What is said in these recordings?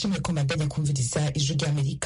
ndabashimiye ko mandanya kumviriza ijwi ry'amerika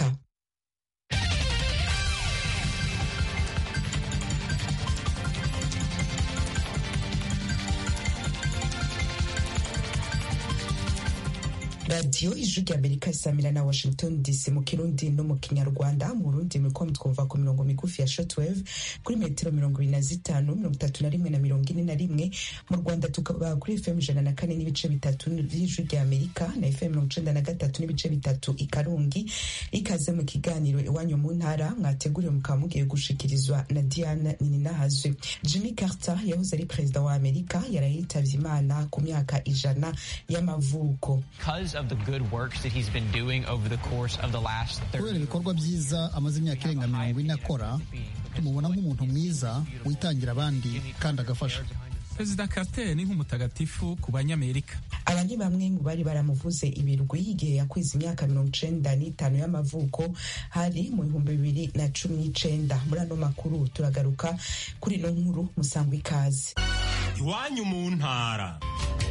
radiyo ijwi ry'amerika isamira na washington dc mu kirundi no mu kinyarwanda mu burundi muriko mutwumva ku mirongo migufi ya shortwave kuri metero mirongo ibiri na zitanu mirongo itatu na rimwe na mirongo ine na rimwe mu rwanda tukaba kuri fm ijana na kane n'ibice bitatu vy'ijwi ry'amerika na fm mirongo icenda na gatatu n'ibice bitatu i karungi ikaze mu kiganiro iwanyu mu ntara mwateguriwe mukaba mugiye gushikirizwa na diana nininahazwe jimmy carter yahoze ari perezida wa amerika yarayitavye imana ku myaka ijana y'amavuko kubera ibikorwa byiza amaze imyaka irenga mirongo ine akora tumubona nk'umuntu mwiza witangira abandi kandi agafasha perezida carter ni nk'umutagatifu ku banyamerika aba ni bamwe mu bari baramuvuze ibirwi igihe yakwiza imyaka mirongo icenda n'itanu y'amavuko hari mu bihumbi bibiri na cumi n'icenda muri ano makuru turagaruka kuri ino nkuru musangwa ikaze iwanyu mu ntara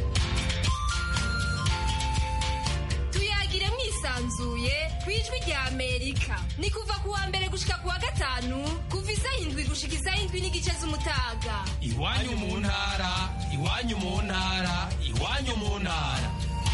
tuyagire mwisanzuye ku ijwi rya amerika ni kuva ku wa mbere gushika ku wa gatanu kuva isaha indwi gushika isaha indwi n'igice z'umutaga iwanyu mu ntara iwanyu mu ntara iwanyu mu ntara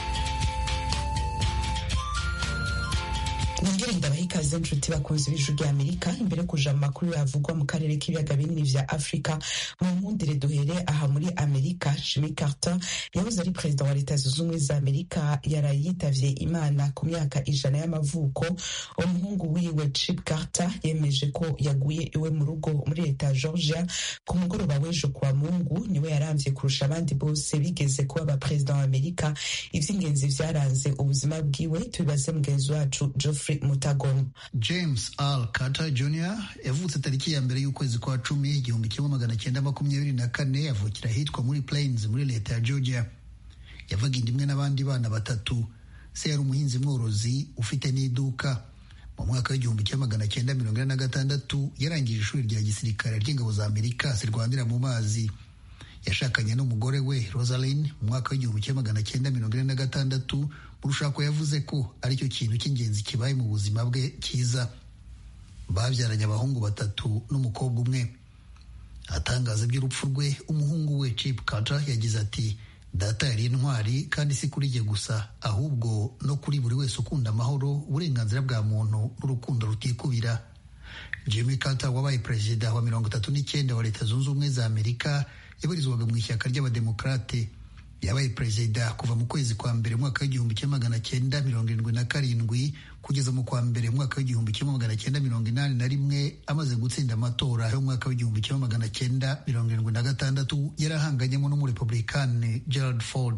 nongere ndabaha ikaze nshuti bakunzi b'ijwi rya amerika imbere yo kuja mu makuru yavugwa mu karere k'ibiyaga binini vya afurika mu nkundire duhere aha muri amerika jimmy carter yahoze ari perezida wa leta zunze ubumwe za amerika yaraye yitavye imana ku myaka ijana y'amavuko umuhungu wiwe chip carter yemeje ko yaguye iwe mu rugo muri leta ya georgia ku mugoroba w'ejo kuwa mungu niwe yaramvye kurusha abandi bose bigeze kuba abaperezida wa amerika ivy'ingenzi vyaranze ubuzima bwiwe tubibaze mugenzi wacu geoffrey mutagoma james al carter jr yavutse tariki ya mbere y'ukwezi kwa cumi igihumbi kimwe magana cyenda makumyabiri na kane avukira ahitwa muri plains muri leta ya georgia yavaga inda imwe n'abandi bana batatu se yari umuhinzi mworozi ufite n'iduka mu mwaka w'igihumbi kimwe magana cyenda mirongo ine na gatandatu yarangije ishuri rya gisirikare ry'ingabo za amerika zirwanira mu mazi yashakanye n'umugore we rosaline mu mwaka w'igihumbi kimwe magana cyenda mirongo ine na gatandatu mu rushako yavuze ko aricyo kintu cy'ingenzi kibaye mu buzima bwe cyiza babyaranye abahungu batatu n'umukobwa umwe atangaza iby'urupfu rwe umuhungu we chip carter yagize ati data yari intwari kandi si kuri jye gusa ahubwo no kuri buri wese ukunda amahoro uburenganzira bwa muntu n'urukundo rutikubira jimmy carter wabaye perezida wa mirongo itatu n'icyenda wa leta zunze ubumwe za amerika yabarizwaga mu ishyaka ry'abademokarate yabaye perezida kuva mu kwezi kwa mbere mwaka w'igihumbi kimwe magana cyenda mirongo irindwi na karindwi kugeza mu kwa mbere mwaka w'igihumbi kimwe magana cyenda mirongo inani na rimwe amaze gutsinda amatora y'umwaka w'igihumbi kimwe magana cyenda mirongo irindwi na gatandatu yari ahanganyemo n'umurepublikani gerald ford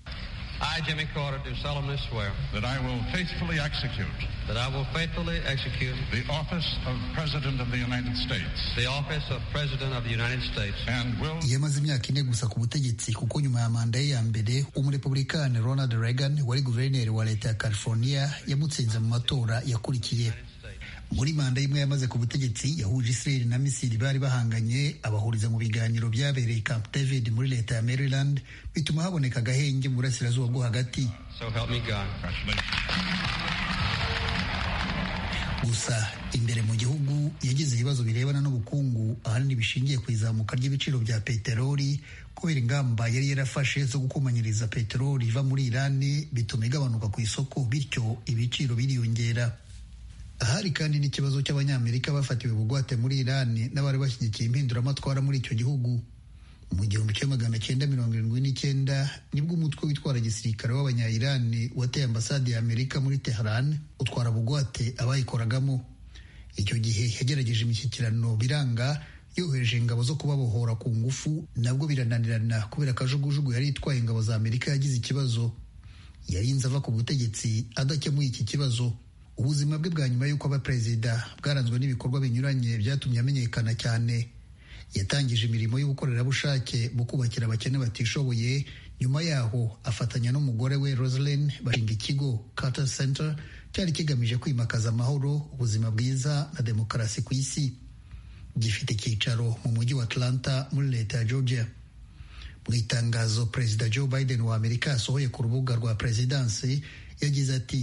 I, Jimmy Carter, do solemnly swear that I will faithfully execute that I will faithfully execute the office of President of the United States the office of President of the United States and will yamaze imyaka ine gusa ku butegetsi kuko nyuma ya manda ye ya mbere umurepublikani ronald reagan wari guverineri wa leta ya california yamutsinze mu matora yakurikiye muri manda y'imwe yamaze ku butegetsi yahuje israel na misiri bari bahanganye abahuriza mu biganiro byabereye camp david muri leta ya maryland bituma haboneka agahenge mu burasirazuba bwo hagati so help me God gusa imbere mu gihugu yagize ibibazo birebana n'ubukungu ahanini bishingiye ku izamuka ry'ibiciro bya peteroli kubera ingamba yari yarafashe zo gukomanyiriza peteroli iva muri irani bituma igabanuka ku isoko bityo ibiciro biriyongera ahari kandi n'ikibazo cy'abanyamerika bafatiwe bugwate muri irani n'abari bashyigikiye impinduramatwara muri icyo gihugu mu gihumbi kimwe magana cyenda mirongo irindwi n'icyenda nibwo umutwe witwara gisirikare w'abanya-irani wateye ambasade ya amerika muri teheran utwara bugwate abayikoragamo icyo gihe yagerageje imishyikirano biranga yohereje ingabo zo kubabohora ku ngufu nabwo birananirana kubera akajugujugu yari itwaye ingabo za amerika yagize ikibazo yarinze ava ku butegetsi adakemuye iki kibazo ubuzima bwe bwa nyuma y'uko aba perezida bwaranzwe n'ibikorwa binyuranye byatumye amenyekana cyane yatangije imirimo y'ubukorerabushake mu kubakira abakene batishoboye nyuma yaho afatanya n'umugore we rosaline bashinga ikigo carter center cyari kigamije kwimakaza amahoro ubuzima bwiza na demokarasi ku isi gifite icyicaro mu mujyi wa atlanta muri leta ya georgia mu itangazo perezida joe biden wa amerika yasohoye ku rubuga rwa perezidansi yagize ati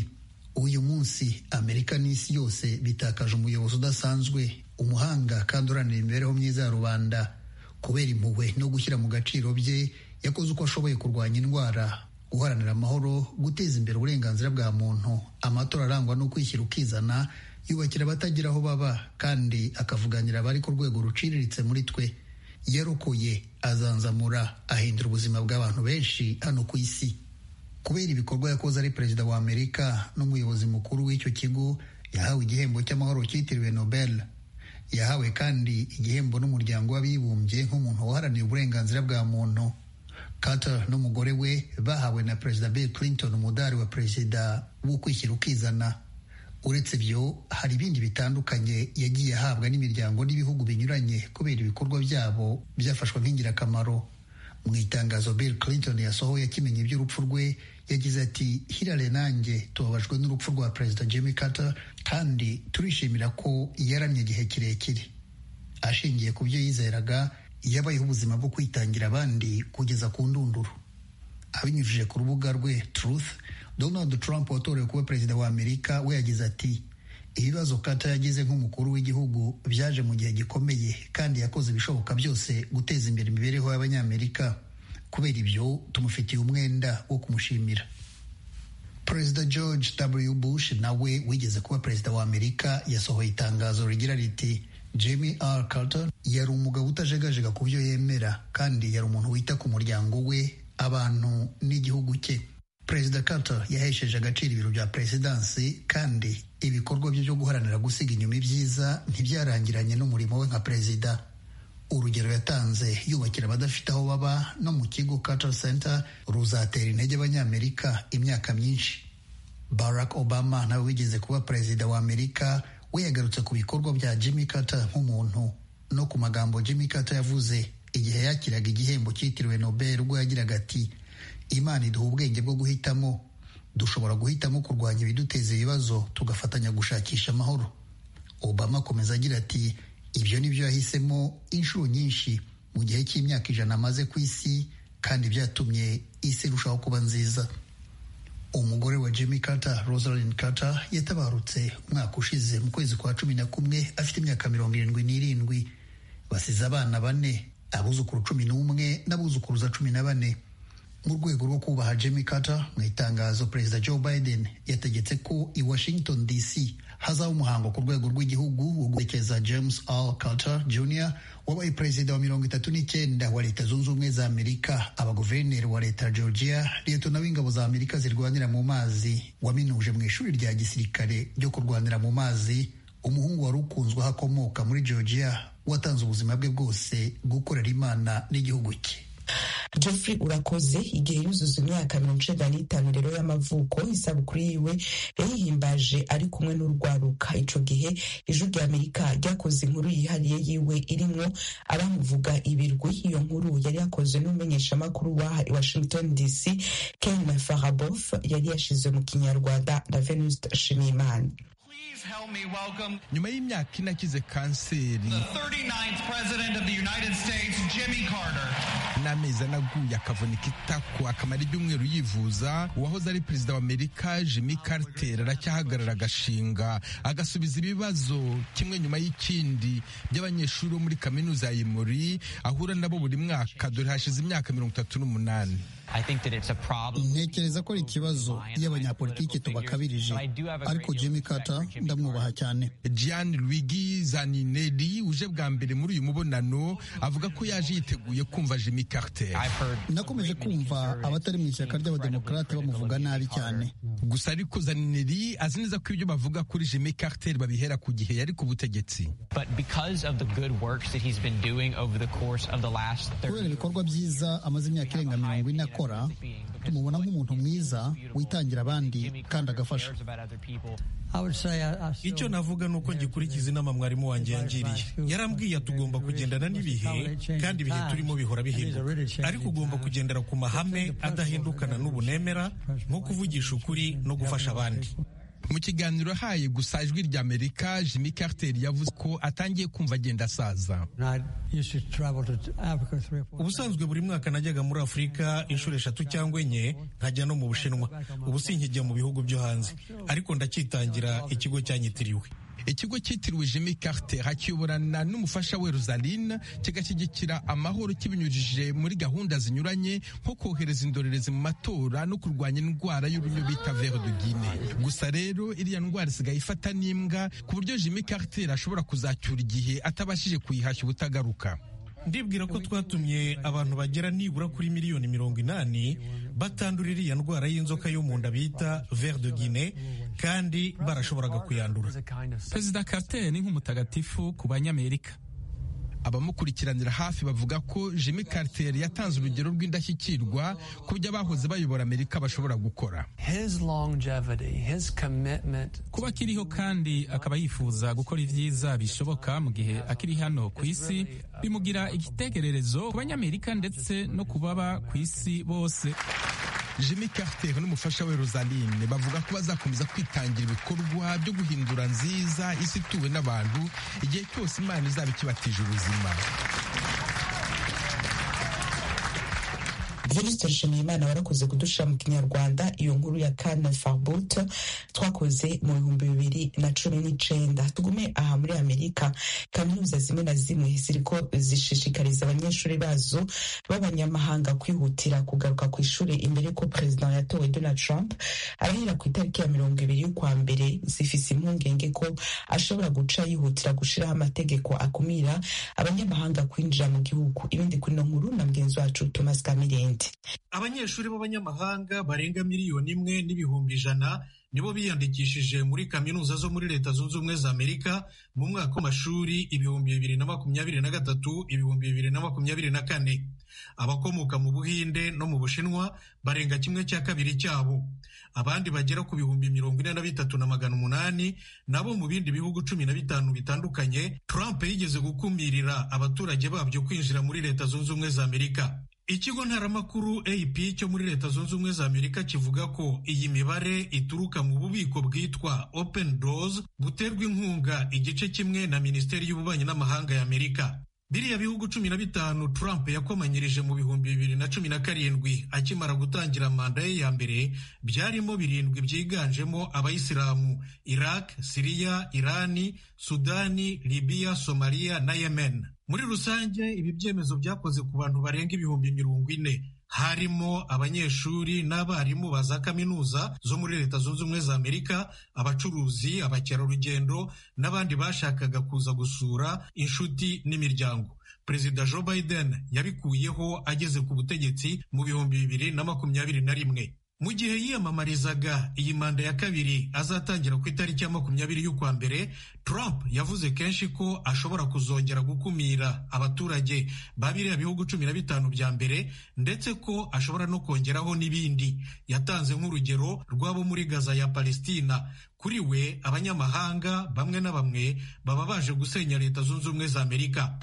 uyu munsi amerika n'isi yose bitakaje umuyobozi udasanzwe umuhanga kandi uranira imibereho myiza ya rubanda kubera impuhwe no gushyira mu gaciro bye yakoze uko ashoboye kurwanya indwara guharanira amahoro guteza imbere uburenganzira bwa muntu amatora arangwa no kwishyira ukizana yubakira abatagira aho baba kandi akavuganira abari ku rwego ruciriritse muri twe yarokoye azanzamura ahindura ubuzima bw'abantu benshi hano ku isi kubera ibikorwa yakoze ari perezida wa amerika n'umuyobozi mukuru w'icyo kigo yahawe igihembo cy'amahoro cyitiriwe nobel yahawe kandi igihembo n'umuryango w'abibumbye nk'umuntu waharaniye uburenganzira bwa muntu Carter n'umugore we bahawe na perezida Bill Clinton umudari wa perezida wo kwishyira ukizana uretse ibyo hari ibindi bitandukanye yagiye ahabwa n'imiryango n'ibihugu binyuranye kubera ibikorwa byabo byafashwe nk'ingirakamaro mu itangazo Bill Clinton yasohoye akimenya iby'urupfu rwe yagize ati Hillary nanjye tubabajwe n'urupfu rwa perezida Jimmy Carter kandi turishimira ko yaramye igihe kirekire ashingiye ku byo yizeraga yabayeho ubuzima bwo kwitangira abandi kugeza ku ndunduro abinyujije ku rubuga rwe Truth Donald Trump watorewe kuba perezida wa Amerika we yagize ati ibibazo Carter yagize nk'umukuru w'igihugu byaje mu gihe gikomeye kandi yakoze ibishoboka byose guteza imbere imibereho y'abanyamerika kubera ibyo tumufitiye umwenda wo kumushimira perezida george w bush nawe wigeze kuba perezida wa amerika yasohoye itangazo rigira riti Jimmy R. Carter yari umugabo utajegajega ku byo yemera kandi yari umuntu wita ku muryango we abantu n'igihugu cye perezida Carter yahesheje agaciro ibiro bya perezidansi kandi ibikorwa bye byo guharanira gusiga inyuma ibyiza ntibyarangiranye n'umurimo we nka perezida urugero yatanze yubakira abadafite aho baba no mu kigo Carter Center ruzatera intege abanyamerika imyaka myinshi Barack Obama nawe wigeze kuba perezida wa Amerika we yagarutse ku bikorwa bya Jimmy Carter nk'umuntu no ku magambo Jimmy Carter yavuze igihe yakiraga igihembo cyitiriwe Nobel ubwo yagiraga ati Imana iduha ubwenge bwo guhitamo dushobora guhitamo kurwanya ibiduteza ibibazo tugafatanya gushakisha amahoro Obama akomeza agira ati ibyo ni byo yahisemo inshuro nyinshi mu gihe cy'imyaka ijana amaze ku isi kandi byatumye isi irushaho kuba nziza umugore wa Jimmy Carter Rosalind Carter yatabarutse umwaka ushize mu kwezi kwa cumi na kumwe afite imyaka mirongo irindwi n'irindwi basize abana bane abuzukuru cumi n'umwe n'abuzukuruza cumi na bane mu rwego rwo kubaha Jimmy Carter mu itangazo perezida Joe Biden yategetse ko i Washington DC hazaba umuhango ku rwego rw'igihugu wo guherekeza James R. Carter Jr wabaye perezida wa mirongo itatu n'icyenda wa leta zunze ubumwe za amerika abaguverineri wa leta ya georgia liyetona w'ingabo za amerika zirwanira mu mazi waminuje mu ishuri rya gisirikare ryo kurwanira mu mazi umuhungu wari ukunzwe aho akomoka muri georgia watanze ubuzima bwe bwose gukorera imana n'igihugu cye Geoffrey urakoze igihe yuzuza imyaka mirongo icenda n'itanu rero y'amavuko isabukuru yiwe yayihimbaje ari kumwe n'urwaruka ico gihe ijwi rya amerika ryakoze inkuru yihariye yiwe irimwo abamuvuga ibirwi iyo nkuru yari yakozwe n'umumenyeshamakuru wa i washington dc ken farabof yari yashize mu kinyarwanda na venuste nshimiyimana Help me welcome nyuma y'imyaka ine akize kanseri the 39th President of the United States, Jimmy Carter. n'amezi anaguye akavunika itako akamara ibyumweru yivuza uwahoze ari perezida wa amerika jimmy carter aracyahagarara agashinga agasubiza ibibazo kimwe nyuma y'ikindi by'abanyeshuri bo muri kaminuza ya imuri ahura nabo buri mwaka dore hashize imyaka mirongo itatu n'umunani ntekereza ko ari ikibazo iyo abanyapolitiki tubakabirije ariko Jimmy Carter ndamwubaha cyane Gian Luigi Zaninelli uje bwa mbere muri uyu mubonano avuga ko yaje yiteguye kumva Jimmy Carter nakomeje kumva abatari mu ishyaka ry'abademokarate bamuvuga nabi cyane gusa ariko Zaninelli azi neza ko ibyo bavuga kuri Jimmy Carter babihera ku gihe yari ku butegetsi kubera ibikorwa byiza amaze imyaka irenga mirongo ine akora tumubona nk'umuntu mwiza witangira abandi kandi agafasha icyo navuga ni uko ngikurikiza inama mwarimu wanjye yangiriye yarambwiye tugomba kugendana n'ibihe kandi ibihe turimo bihora bihinduka ariko ugomba kugendera ku mahame adahindukana n'ubunemera nko kuvugisha ukuri no gufasha abandi mu kiganiro haye gusa ijwi rya amerika jimmy carter yavuze ko atangiye kumva agenda asaza ubusanzwe buri mwaka najyaga muri afurika inshuro eshatu cyangwa enye nkajya no mu bushinwa ubu sinkijya mu bihugu byo hanze ariko ndacyitangira ikigo cyanyitiriwe ikigo cyitiriwe jimmy carter hakiyoborana n'umufasha we rosaline kigashyigikira amahoro kibinyujije muri gahunda zinyuranye nko kohereza indorerezi mu matora no kurwanya indwara y'urunyo bita vere de guine gusa rero iriya ndwara isigaye ifata n'imbwa ku buryo jimmy carter ashobora kuzacyura igihe atabashije kuyihashya ubutagaruka ndibwira ko twatumye abantu bagera nibura kuri miliyoni mirongo inani batandura iriya ndwara y'inzoka yo mu nda bita ver de guine kandi barashoboraga kuyandura perezida carter ni nk'umutagatifu ku banyamerika abamukurikiranira hafi bavuga ko jimmy carter yatanze urugero rw'indashyikirwa ku byo abahoze bayobora amerika bashobora gukora kuba akiriho kandi akaba yifuza gukora ibyiza bishoboka mu gihe akiri hano ku isi bimugira igitekererezo ku banyamerika ndetse no ku baba ku isi bose jimmy carter n'umufasha we rosaline bavuga ko bazakomeza kwitangira ibikorwa byo guhindura nziza isi ituwe n'abantu igihe cyose imana izaba ikibatije ubuzima venuste nshimiyimana warakoze kudushyira mu kinyarwanda iyo nkuru ya kane farbut twakoze mu bihumbi bibiri na cumi n'icenda tugume aha muri amerika kaminuza zimwe na zimwe ziriko zishishikariza abanyeshuri bazo b'abanyamahanga kwihutira kugaruka ku ishuri imbere ko perezida yatowe donald trump arahera ku itariki ya mirongo ibiri y'ukwa mbere zifise impungenge ko ashobora guca yihutira gushiraho amategeko akumira abanyamahanga kwinjira mu gihugu ibindi kuri no nkuru na mugenzi wacu thomas kamirindi abanyeshuri b'abanyamahanga barenga miliyoni imwe n'ibihumbi ijana nibo biyandikishije muri kaminuza zo muri leta zunze ubumwe za amerika mu mwaka w'amashuri ibihumbi bibiri na makumyabiri na gatatu ibihumbi bibiri na makumyabiri na kane abakomoka mu buhinde no mu bushinwa barenga kimwe cya kabiri cyabo abandi bagera ku bihumbi mirongo ine na bitatu na magana umunani nabo mu bindi bihugu cumi na bitanu bitandukanye trump yigeze gukumirira abaturage babyo kwinjira muri leta zunze ubumwe za amerika ikigo ntaramakuru ap cyo muri leta zunze ubumwe za amerika kivuga ko iyi mibare ituruka mu bubiko bwitwa open doors buterwa inkunga igice kimwe na minisiteri y'ububanyi n'amahanga ya amerika biriya bihugu cumi na bitanu trump yakomanyirije mu bihumbi bibiri na cumi na karindwi akimara gutangira manda ye ya mbere byarimo birindwi byiganjemo abayisilamu iraq siriya irani sudani libiya somaliya na yemen muri rusange ibi byemezo byakoze ku bantu barenga ibihumbi mirongo ine harimo abanyeshuri n'abarimu ba za kaminuza zo muri leta zunze ubumwe za amerika abacuruzi abakerarugendo n'abandi bashakaga kuza gusura inshuti n'imiryango perezida joe biden yabikuyeho ageze ku butegetsi mu bihumbi bibiri na makumyabiri na rimwe mu gihe yiyamamarizaga iyi manda ya kabiri azatangira ku itariki ya makumyabiri y'ukwa mbere trump yavuze kenshi ko ashobora kuzongera gukumira abaturage ba biriya bihugu cumi na bitanu bya mbere ndetse ko ashobora no kongeraho n'ibindi yatanze nk'urugero rw'abo muri gaza ya palestina kuri we abanyamahanga bamwe na bamwe baba baje gusenya leta zunze ubumwe za amerika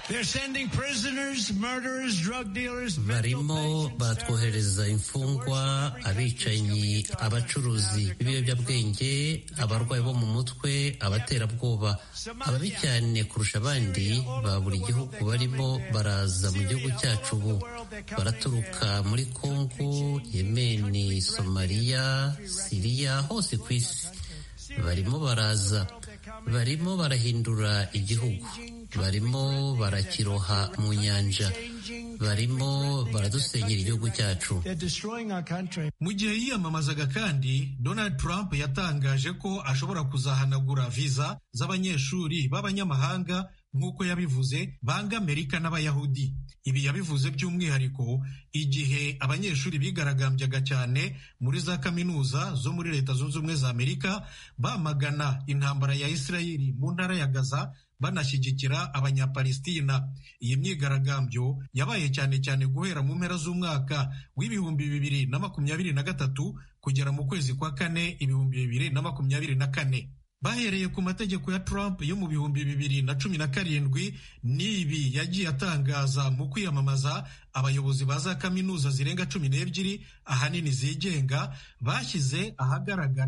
barimo baratwohereza imfungwa abicanyi abacuruzi b'ibiyobyabwenge abarwayi bo mu mutwe abaterabwoba ababi cyane kurusha abandi ba buri gihugu barimo baraza mu gihugu cyacu ubu baraturuka muri kongo yemeni somaliya siriya hose ku isi barimo baraza barimo barahindura igihugu barimo barakiroha mu nyanja barimo baradusenyera igihugu cyacu mu gihe yiyamamazaga kandi donald trump yatangaje ko ashobora kuzahanagura viza z'abanyeshuri b'abanyamahanga nk'uko yabivuze banga amerika n'abayahudi ibi yabivuze by'umwihariko igihe abanyeshuri bigaragambyaga cyane muri za kaminuza zo muri leta zunze ubumwe za amerika bamagana intambara ya isirayeli mu ntara ya gaza banashyigikira abanyapalestina iyi myigaragambyo yabaye cyane cyane guhera mu mpera z'umwaka w'ibihumbi bibiri na makumyabiri na gatatu kugera mu kwezi kwa kane ibihumbi bibiri na makumyabiri na kane bahereye ku mategeko ya Trump yo mu bihumbi bibiri na cumi na karindwi n'ibi yagiye atangaza mu kwiyamamaza abayobozi ba za kaminuza zirenga cumi n'ebyiri ahanini zigenga bashyize ahagaragara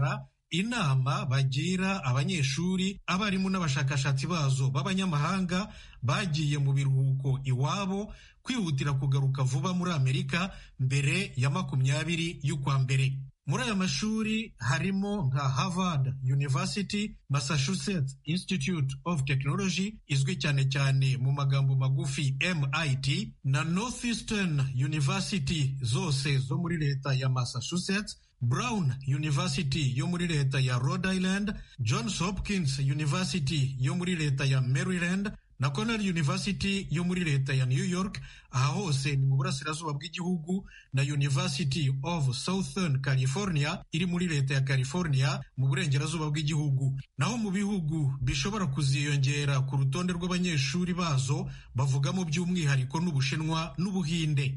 inama bagira abanyeshuri abarimu n'abashakashatsi bazo b'abanyamahanga bagiye mu biruhuko iwabo kwihutira kugaruka vuba muri amerika mbere ya makumyabiri y'ukwa mbere muri aya mashuri harimo nka harvard university massachusetts institute of technology izwi cyane cyane mu magambo magufi mit na northeastern university zose zo muri leta ya massachusetts brown university yo muri leta ya rhode island johns hopkins university yo muri leta ya maryland na Cornell University yo muri leta ya New York aha hose ni mu burasirazuba bw'igihugu na University of Southern California iri muri leta ya California mu burengerazuba bw'igihugu naho mu bihugu bishobora kuziyongera ku rutonde rw'abanyeshuri bazo bavugamo by'umwihariko n'Ubushinwa n'Ubuhinde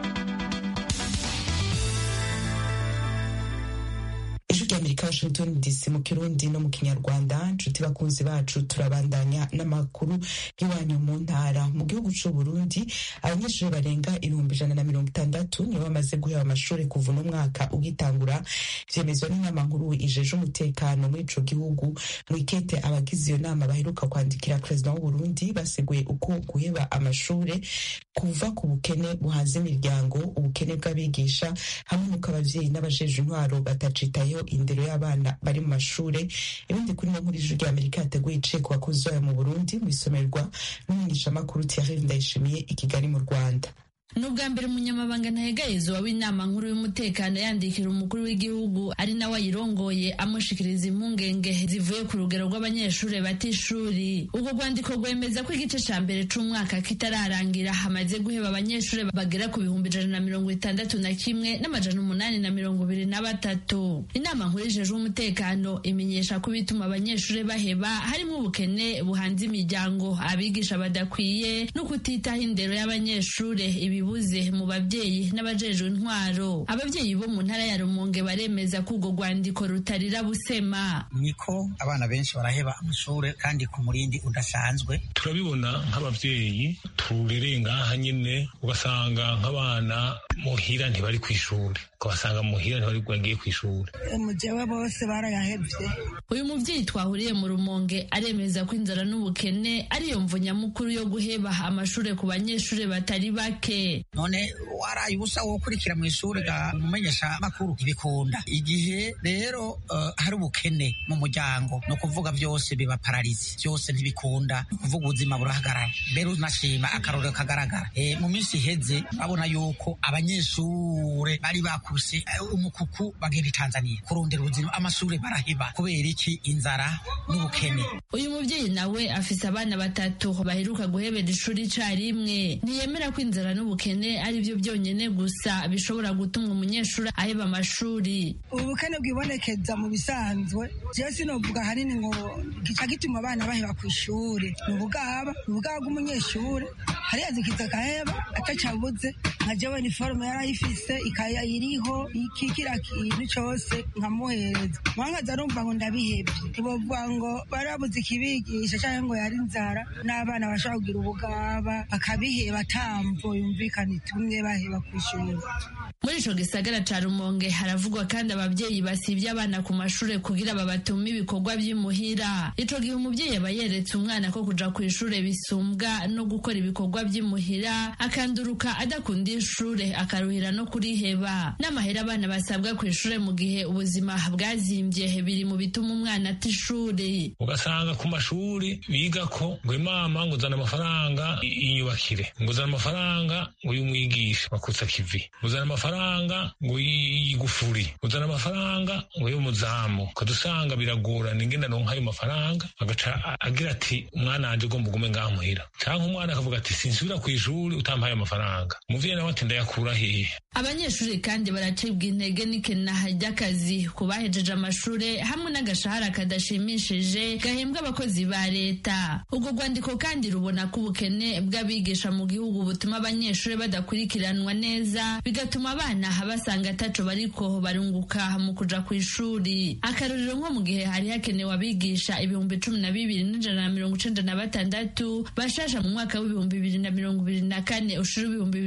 ijwi ry'amerika washington dc mu kirundi no mu kinyarwanda inshuti bakunzi bacu turabandanya n'amakuru y'iwanyu mu ntara mu gihugu cy'u burundi abanyeshuri barenga ibihumbi ijana na mirongo itandatu nibo bamaze guheba amashuri kuva uno mwaka ugitangura vyemezwa n'inama nkuru ijeje umutekano muri ico gihugu mu ikete abagize iyo nama baheruka kwandikira perezida w'uburundi baseguye uko guheba amashuri kuva ku bukene buhanze imiryango ubukene bw'abigisha hamwe n'uko abavyeyi n'abajeje intwaro batacitayeho indero y'abana bari mu mashure ibindi kuri nkuru ijwi ry'amerika yateguye iciye ku bakozi bayo mu burundi mu isomerwa n'umumenyeshamakuru thierry ndayishimiye i kigali mu rwanda ni ubwa mbere umunyamabanga ntahegayezwa w'inama nkuru y'umutekano yandikira umukuru w'igihugu ari nawe ayirongoye amushikiriza impungenge zivuye ku rugero rw'abanyeshuri bata ishuri ubwo rwandiko rwemeza ko igice ca mbere c'umwaka kitararangira hamaze guheba abanyeshuri bagera ku bihumbi ijana na mirongo itandatu na kimwe n'amajana umunani na mirongo ibiri na batatu inama nkuru ijejwe umutekano imenyesha ko ibituma abanyeshuri baheba harimo ubukene buhanze imiryango abigisha badakwiye no kutitaho indero y'abanyeshuri ibi bibuze mu babyeyi n'abajejwe intwaro ababyeyi bo mu ntara ya rumonge baremeza ko urwo rwandiko rutarira busema niko abana benshi baraheba amashuri kandi ku murindi udasanzwe turabibona nk'ababyeyi turereye ngaha nyine ugasanga nk'abana muhira ntibari ku ishuri ukabasanga muhira ntibari bagiye ku ishuri mujewe bose barayahevye uyu mubyeyi twahuriye mu rumonge aremeza ko inzara n'ubukene ariyo mvu nyamukuru yo guheba amashuri ku banyeshuri batari bake none waraye ubusa wo kurikira mu ishuri ga umumenyesha makuru ibikunda igihe rero uh, hari ubukene mu muryango no kuvuga byose biba pararizi byose ntibikunda kuvuga ubuzima burahagarara mbere unashima akarorero kagaragara e, mu minsi iheze babona yuko abanyeshure bari bakuse uh, umukuku bagenda i Tanzania kurondera ubuzima amashuri baraheba kubera iki inzara n'ubukene uyu mubyeyi nawe afise abana batatu baheruka guhebera ishuri icarimwe ntiyemera ko inzara n'ubukene ari byo byonyine gusa bishobora gutuma umunyeshuri aheba amashuri ubukene bwibonekeza mu bisanzwe jewe sinovuga hanini ngo gica gituma abana baheba ku ishuri ni ubugaba ni ubugaba bw'umunyeshuri hariya zikiza agaheba atacabuze nka jewe niforume yarayifise ikaya iriho iki kira kintu cose nkamuhereza mwankaza arumva ngo ndabihebye ntibovuga ngo barabuze ikibigisha canke ngo yari inzara n'abana bashobora kugira ubugaba bakabiheba atamvo yumvikana itumwe baheba ku ishuri muri ico gisagara ca rumonge haravugwa kandi abavyeyi basivye abana ku mashure kugira babatume ibikorwa vy'imuhira ico gihe umuvyeyi aba yeretse umwana ko kuja ku ishure bisumbwa no gukora ibikorwa vy'imuhira akanduruka adakunda ishure akaruhira no kuriheba n'amahera abana basabwa ku ishure mu gihe ubuzima bwazimvye biri mu bituma umwana ata ishuri ugasanga ku mashuri bigako ngo imama ngo uzana amafaranga inyubakire ngo uzana amafaranga ngo uyumwigishe wakutsa kivi uzana amafaranga ngo yigufuri uzana amafaranga ngo y'umuzamu ukadusanga biragorana ingene aronka ayo mafaranga agaca agira ati umwana wanje ugomba ugume ngaha muhira canke umwana akavuga ati sinsubira ku ishuri utampaye amafaranga umuvyeyi nawe ati ndayakura hehe abanyeshuri kandi baracibwa intege n'ikenaha ry'akazi ku bahejeje amashure hamwe n'agashahara kadashimishije gahembwa abakozi ba leta urwo rwandiko kandi rubona ko ubukene bw'abigisha mu gihugu butuma abanyeshuri badakurikiranwa neza bigatuma abana basanga ataco bariko barunguka mu kuja ku ishuri akarorero nko mu gihe hari hakenewe abigisha ibihumbi cumi na bibiri n'ijana na mirongo icenda na batandatu bashasha mu mwaka w'ibihumbi bibiri na mirongo ibiri na kane ushira ibihumbi bibiri na mirongo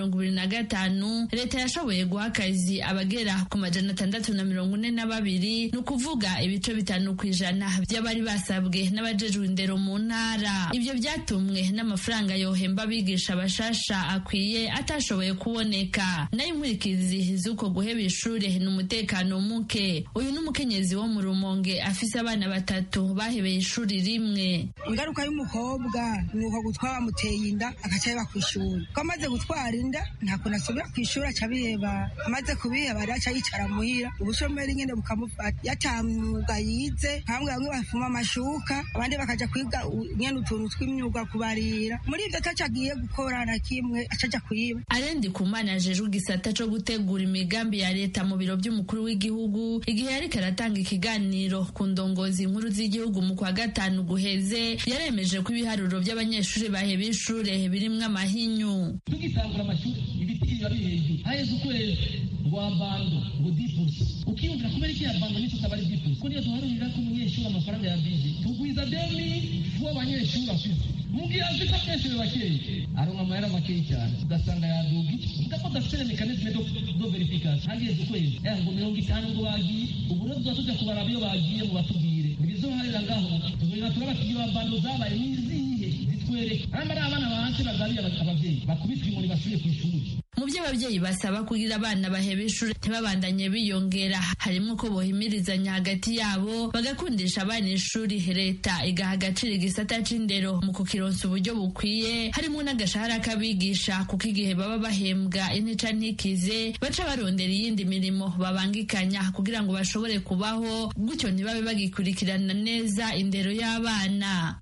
mirongo ibiri na gatanu leta yashoboye guha akazi abagera ku majana atandatu na mirongo ine na babiri ni ukuvuga ibice bitanu ku ijana by'abari basabwe n'abajejwe indero mu ntara ibyo byatumwe n'amafaranga yohemba abigisha bashasha akwiye atashoboye kuboneka nayo inkurikizi z'uko guheba ishure ni umutekano muke uyu ni umukenyezi wo mu rumonge afise abana batatu bahebeye ishuri rimwe ingaruka y'umukobwa ni uko gutwara bamuteye inda agaca yeba ku ishuri ko amaze gutwara inda nta kuntu asubira ku ishuri aca abiheba amaze kubiheba rero aca yicara muhira ubushomeri nyine bukamufata yatamwuga yize bamwe bamwe bafuma amashuka abandi bakaja kwiga nyene utuntu tw'imyuga kubarira muri ivyo ataco agiye gukora na kimwe aca aja kuyiba arendi kumana ajejwe igisata co gutegura imigambi ya leta mu biro vy'umukuru w'igihugu igihe yariko aratanga ikiganiro ku ndongozi nkuru z'igihugu mu kwa gatanu guheze yaremeje ko ibiharuro vy'abanyeshuri baheba ishure birimwo amahinyu tugitangura amashuri ibiti biba biri hejuru haheze ukwezi ngo abando ngo dipusi ukiyumvira kubera iki abando nico utaba ari dipusi ko niyo duharurira ko umunyeshuri amafaranga ya bizi tugwiza demi fu abanyeshuri afise mu gihe azi ko abanyeshuri bakeyi aronka amahera makeyi cyane ugasanga yaduga iki uvuga ko adafite mekanisme do do verification hageze ukwezi eh ngo mirongo itanu ngo bagiye ubu rero tuza tuja kubaraba iyo bagiye mu batubwire ntibizoharira ngaho tuzogenda turabasigiye abando zabaye nizihe zitwereke hanyuma ari abana bahasi bagariye abavyeyi bakubitwa inkoni basubiye ku ishuri mu byo ababyeyi basaba kugira abana baheba ishuri ntibabandanye biyongera harimo ko bohimirizanya hagati yabo bagakundisha abana ishuri leta igaha agaciro igisata c'indero mu kukironsa uburyo bukwiye harimo n'agashahara k'abigisha kuko igihe baba bahembwa intica ntikize baca barondera iyindi mirimo babangikanya kugira ngo bashobore kubaho gutyo ntibabe bagikurikirana neza indero y'abana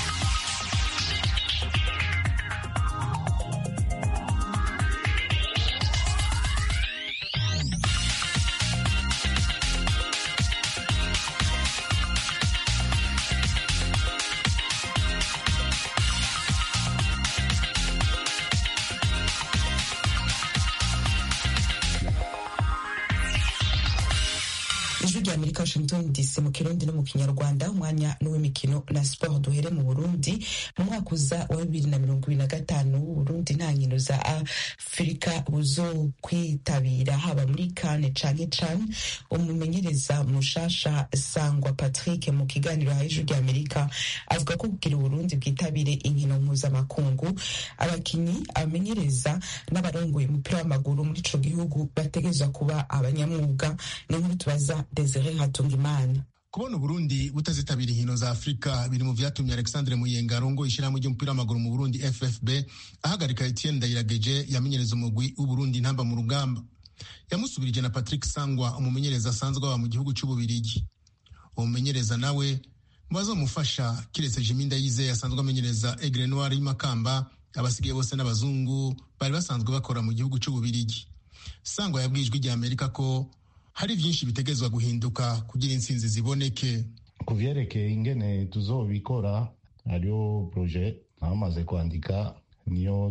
ijwi rya amerika washington dc mu kirundi no mu kinyarwanda umwanya n'uw'imikino na siporo duhere mu burundi mu mwaka uza wa bibiri na mirongo ibiri na gatanu uburundi nta nkino za afurika buzo kwitabira haba muri kane canke can umumenyereza mushasha sangwa patrick mu kiganiro ha ijwi rya amerika avuga ko kugira uburundi bwitabire inkino mpuzamakungu abakinyi abamenyereza n'abarongoye umupira w'amaguru muri ico gihugu bategerezwa kuba abanyamwuga ni nkuru tubaza Desire Hatungimana kubona uburundi butazitabira inkino za afurika biri mu vyatumye alexandre muyenga arongoye ishyirahamwe ry'umupira w'amaguru mu burundi ffb ahagarika etienne ndayirageje yamenyereza umugwi w'uburundi ntamba mu rugamba yamusubirije na patrick sangwa umumenyereza asanzwe aba mu gihugu c'ububirigi uwo mumenyereza nawe bazomufasha kiretse jimi ndayizeye asanzwe amenyereza egre noir y'imakamba abasigaye bose n'abazungu bari basanzwe bakora mu gihugu c'ububirigi sangwa yabwiye ijwi rya amerika ko hari byinshi bitegerezwa guhinduka kugira intsinzi ziboneke ku vyerekeye ingene tuzobikora hariho proje bamaze kwandika niyo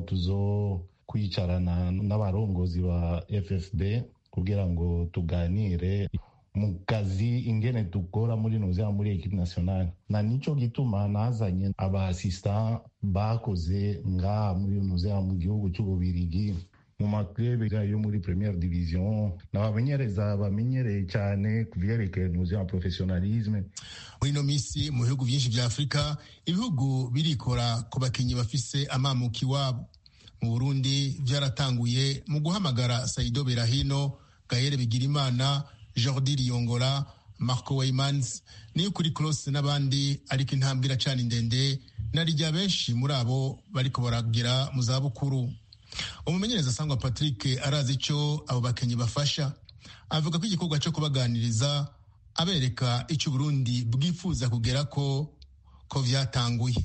tuzokwicarana n'abarongozi ba ffb kugira ngo tuganire mu kazi ingene dukora muri nuzea muri ekipe nationale na nico gituma nazanye abaasistant bakoze ngaha muri nuzea mu gihugu c'ububirigi mu maklebe yo muri premiere division n'abamenyereza bamenyereye cyane ku vyerekeye nuzi professionalisme muri ino minsi mu bihugu byinshi vya afurika ibihugu birikora ku bakinyi bafise amamuka iwabo mu burundi vyaratanguye mu guhamagara saido berahino gahere bigirimana jordi riyongora marco weimans niyo kuri close n'abandi ariko intambwe iracana indende na rya benshi muri abo bariko baragera mu zabukuru umumenyereza asangwa patrick arazi icyo abo bakinnyi bafasha avuga ko igikorwa cyo kubaganiriza abereka icyo uburundi bwifuza kugera ko ko vyatanguye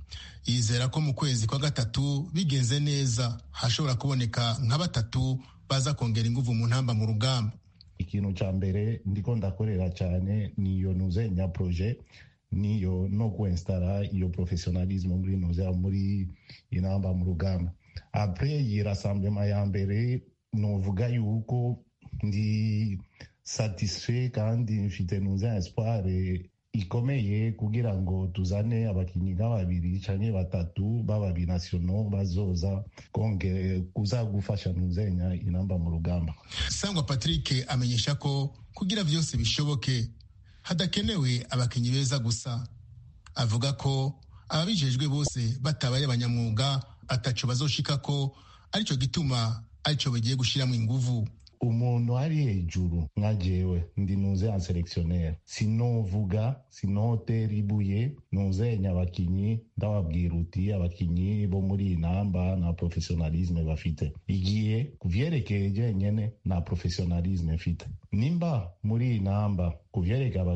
yizera ko mu kwezi kwa gatatu bigenze neza hashobora kuboneka nka batatu baza kongera inguvu mu ntamba mu rugamba ikintu ca mbere ndiko ndakorera cyane niyo nuzenya proje niyo no kuinstara iyo professionalisme muri nuzea muri inamba mu rugamba apres iyi rassemblement ya mbere novuga yuko ndi satisfait kandi mfite nuza espoir ikomeye kugira ngo tuzane abakinnyi nka babiri canke batatu b'ababinasiono bazoza konge kuza gufasha ntuzenya inamba mu rugamba sangwa patrick amenyesha ko kugira vyose bishoboke hadakenewe abakinnyi beza gusa avuga ko ababijejwe bose batabaye abanyamwuga ataco bazoshika ko arico gituma arico bagiye gushiramo inguvu umuntu ari hejuru nka jewe ndi nuze en selectionnaire sinovuga sinotera ibuye nuzenya abakinyi ndababwira uti abakinyi bo muri iyi namba nta professionalisme bafite igihe kuvyerekeye jenyene nta professionalisme mfite nimba muri iyi namba kuvyerekeye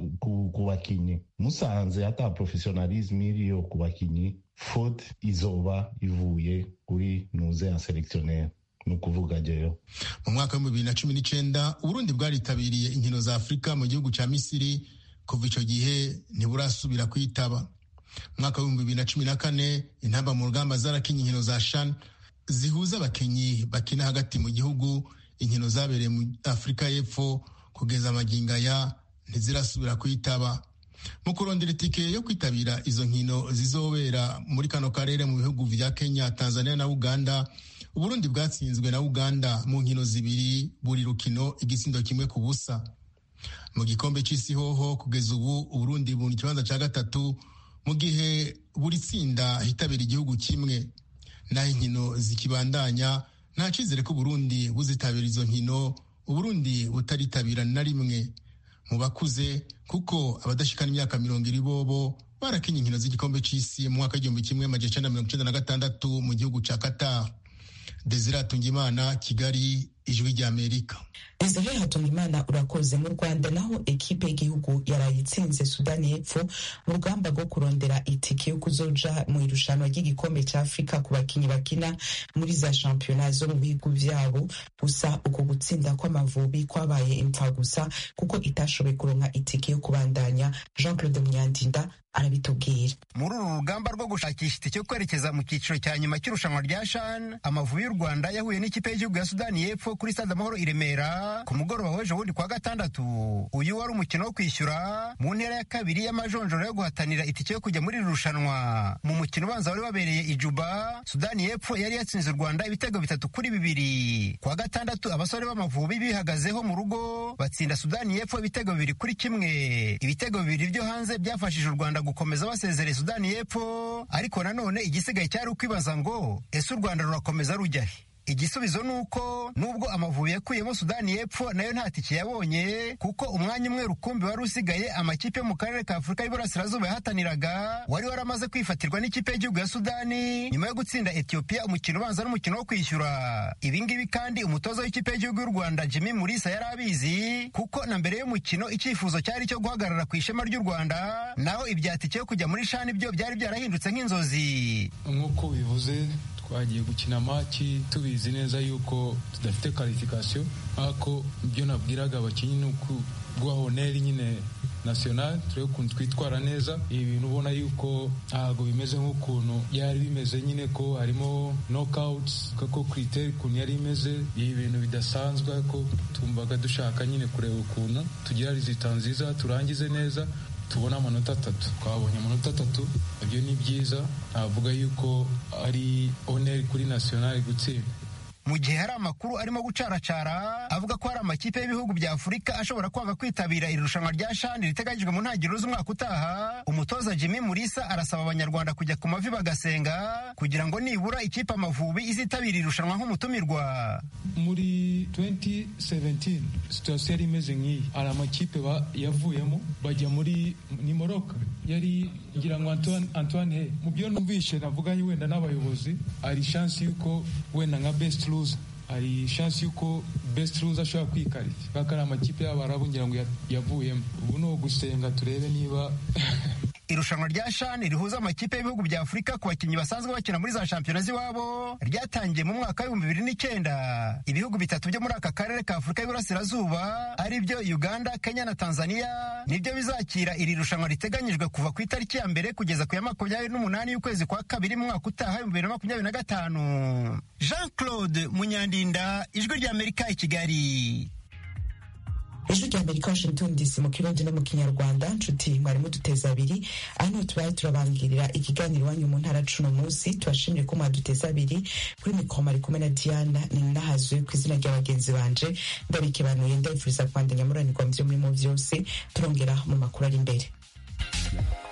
ku bakinyi musanze ata professionalisme iriyo ku bakinyi faute izoba ivuye kuri nuze en selectionnaire ni ukuvuga jeyo mu mwaka w'ibihumbi bibiri na cumi n'icenda uburundi bwaritabiriye inkino za afurika mu gihugu ca misiri kuva ico gihe ntiburasubira kwitaba mu mwaka w'ibihumbi bibiri na cumi na kane intamba mu rugamba zarakinye inkino za shan zihuza abakinyi bakina hagati mu gihugu inkino zabereye mu afurika y'epfo kugeza amagingaya ntizirasubira kwitaba mu kurondera itike yo kwitabira izo nkino zizobera muri kano karere mu bihugu vya kenya tanzania na uganda uburundi bwatsinzwe na uganda mu nkino zibiri buri rukino igisindo kimwe ku busa mu gikombe c'isi hoho kugeza ubu uburundi mu kibanza ca gatatu mu gihe buri tsinda hitabira igihugu kimwe naho inkino zikibandanya nta cizere ko uburundi buzitabira izo nkino uburundi butaritabira na rimwe mu bakuze kuko abadashikana imyaka mirongo iri bobo barakinye inkino z'igikombe c'isi mu mwaka w'igihumbi kimwe amajana icenda mirongo icenda na gatandatu mu gihugu ca qatar desire hatungimana kigali ijwi ry'amerika desire hatungimana urakoze mu rwanda naho ekipe y'igihugu yaraye itsinze sudani y'epfo mu rugamba rwo kurondera itike yo kuzoja mu irushanwa ry'igikombe cya afurika ku bakinnyi bakina muri za shampiyona zo mu bihugu vyabo gusa uko gutsinda kw'amavubi kwabaye impfa gusa kuko itashoboye kuronka itike yo kubandanya jean claude munyandinda arabitubwira muri uru rugamba rwo gushakisha itike yo kwerekeza mu cyiciro cya nyuma cy'irushanwa rya shan amavubi y'u rwanda yahuye n'ikipe y'igihugu ya sudani y'epfo kuri stade amahoro i remera ku mugoroba w'ejo bundi kwa gatandatu uyu wari umukino wo kwishyura mu ntera ya kabiri y'amajonjoro yo guhatanira itike yo kujya muri iri rushanwa mu mukino ubanza wari wabereye i juba sudani y'epfo yari yatsinze u rwanda ibitego bitatu kuri bibiri kwa gatandatu abasore b'amavubi bihagazeho mu rugo batsinda sudani y'epfo ibitego bibiri kuri kimwe ibitego bibiri byo hanze byafashije u rwanda gukomeza basezereye sudani y'epfo ariko nanone igisigaye cyari ukwibaza ngo ese u rwanda rurakomeza rujya he igisubizo ni uko nubwo amavubi yakuyemo sudani y'epfo nayo nta tike yabonye kuko umwanya umwe rukumbi wari usigaye amakipe yo mu karere ka afurika y'iburasirazuba yahataniraga wari waramaze kwifatirwa n'ikipe y'igihugu ya sudani nyuma yo gutsinda etiyopiya umukino ubanza n'umukino wo kwishyura ibingibi kandi umutoza w'ikipe y'igihugu y'u rwanda jimmy murisa yari abizi kuko na mbere y'umukino icyifuzo cyari cyo guhagarara ku ishema ry'u rwanda naho ibya tike yo kujya muri shani byo byari byarahindutse nk'inzozi nk'uko bivuze twagiye gukina maki tubizi neza yuko tudafite karifikasiyo ariko ibyo nabwiraga abakinnyi ni ukuguha honeri nyine national turebe ukuntu twitwara neza ibi bintu ubona yuko ntabwo bimeze nk'ukuntu yari bimeze nyine ko harimo knockouts ko kiriteri ukuntu yari imeze ibi bintu bidasanzwe ko tumvaga dushaka nyine kureba ukuntu tugira rizita nziza turangize neza tubona amanota atatu twabonye amanota atatu ibyo ni byiza navuga yuko ari oneri kuri nasiyonari gutsinda mu gihe hari amakuru arimo gucaracara avuga ko hari amakipe y'ibihugu bya afurika ashobora kwanga kwitabira iri rushanwa rya shani riteganyijwe mu ntangiriro z'umwaka utaha umutoza jimmy murisa arasaba abanyarwanda kujya ku mavi bagasenga kugira ngo nibura ikipe amavubi izitabira irushanwa nk'umutumirwa muri 2017 situasiyo yari imeze nk'iyi hari amakipe yavuyemo bajya muri ni moroka yari ngira ngo antoine he mu byo numvishe navuganye wenda n'abayobozi hari shansi y'uko wenda nka best loser hari shansi y'uko best loser ashobora kwikarita kubera ari amakipe y'abarabu ngira ngo yavuyemo ubu ni ugusenga turebe niba irushanwa rya shani rihuza amakipe y'ibihugu bya afurika ku bakinnyi basanzwe bakina muri za shampiyona z'iwabo ryatangiye mu mwaka w'ibihumbi bibiri n'icyenda ibihugu bitatu byo muri aka karere ka afurika y'iburasirazuba ari byo uganda kenya na tanzania nibyo bizakira iri rushanwa riteganyijwe kuva ku itariki ya mbere kugeza ku ya makumyabiri n'umunani y'ukwezi kwa kabiri mu mwaka utaha ibihumbi bibiri na makumyabiri na gatanu jean claude munyandinda ijwi ry'amerika i kigali ijwi rya amerika washington dc mu kirundi no mu kinyarwanda nshuti mwari muduteza abiri aha niho tubaye turabangirira ikiganiro iwanyu mu ntara cuno munsi tubashimire ko mwaduteza abiri kuri mikoro mari kumwe na diana ni nahazwe ku izina rya bagenzi banje ndabikebanuye ndabifuriza kwandanya muranirwa mu byo murimo byose turongera mu makuru ari imbere